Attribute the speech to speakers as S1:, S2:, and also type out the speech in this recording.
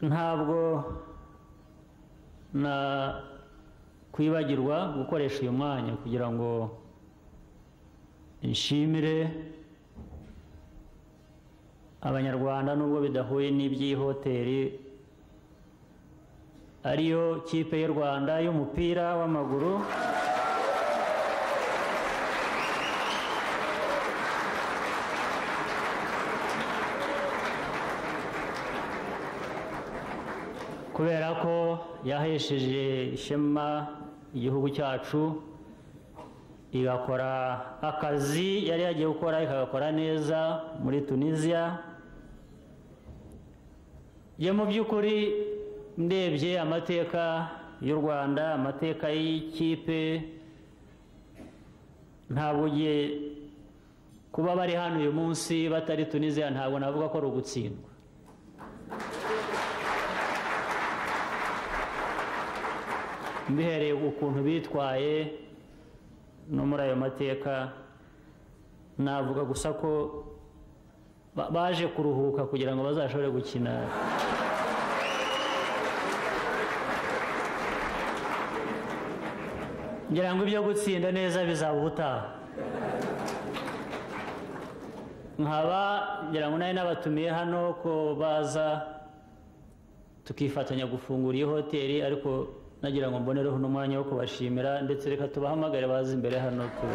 S1: ntabwo nakwibagirwa gukoresha uyu mwanya kugira ngo nshimire abanyarwanda nubwo bidahuye n'iby'ihoteli ariyo kipe y'u rwanda y'umupira w'amaguru kubera ko yahesheje ishema igihugu cyacu igakora akazi yari yagiye gukora ikagakora neza muri tunisiya njye mu by'ukuri ndebye amateka y'u rwanda amateka y'ikipe ntabwo ugiye kuba bari hano uyu munsi batari tunisiya ntabwo navuga ko ari ugutsindwa mbihereye ukuntu bitwaye no muri ayo mateka navuga gusa ko baje kuruhuka kugira ngo bazashobore gukina ngira ngo ibyo gutsinda neza bizaba ubutaha nkaba ngira ngo nari nabatumiye hano ko baza tukifatanya gufungura iyi hoteli ariko nagira ngo mbonereho n'umwanya wo kubashimira ndetse reka tubahamagare baze imbere hano tu